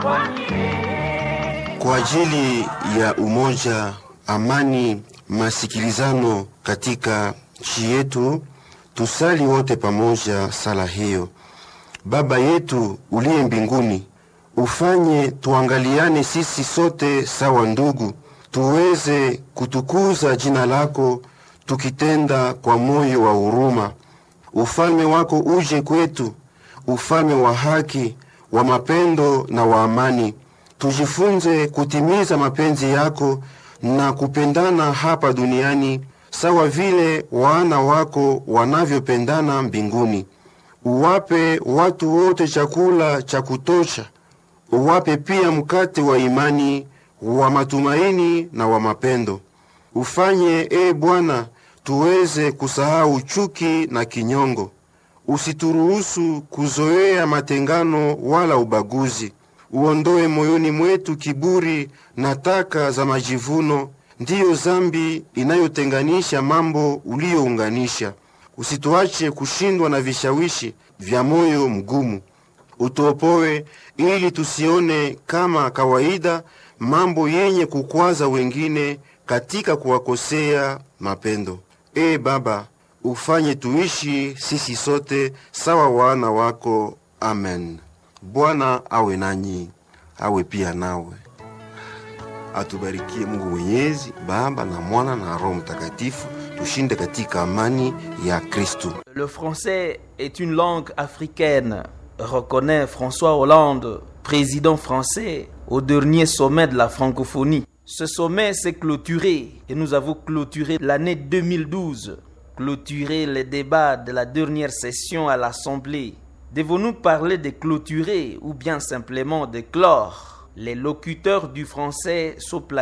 Kwa ajili ya umoja, amani, masikilizano katika nchi yetu, tusali wote pamoja sala hiyo. Baba yetu uliye mbinguni, ufanye tuangaliane sisi sote sawa ndugu, tuweze kutukuza jina lako tukitenda kwa moyo wa huruma. Ufalme wako uje kwetu, ufalme wa haki, wa mapendo na wa amani. Tujifunze kutimiza mapenzi yako na kupendana hapa duniani sawa vile wana wako wanavyopendana mbinguni. Uwape watu wote chakula cha kutosha, uwape pia mkate wa imani, wa matumaini na wa mapendo. Ufanye e Bwana, tuweze kusahau chuki na kinyongo. Usituruhusu kuzoea matengano wala ubaguzi. Uondoe moyoni mwetu kiburi na taka za majivuno, ndiyo zambi inayotenganisha mambo uliyounganisha. Usituache kushindwa na vishawishi vya moyo mgumu. Utuopoe ili tusione kama kawaida mambo yenye kukwaza wengine katika kuwakosea mapendo. E Baba, ufanye tuishi sisi sote sawa wana wako. Amen. Bwana awe nanyi, awe pia nawe. Atubarikie Mungu Mwenyezi, Baba na Mwana na Roho Mtakatifu. Tushinde katika amani ya Kristo. Le français est une langue africaine, reconnaît François Hollande, président français au dernier sommet de la francophonie. Ce sommet s'est clôturé et nous avons clôturé l'année 2012, clôturé les débats de la dernière session à l'Assemblée. Devons-nous parler de clôturer ou bien simplement de clore Les locuteurs du français sont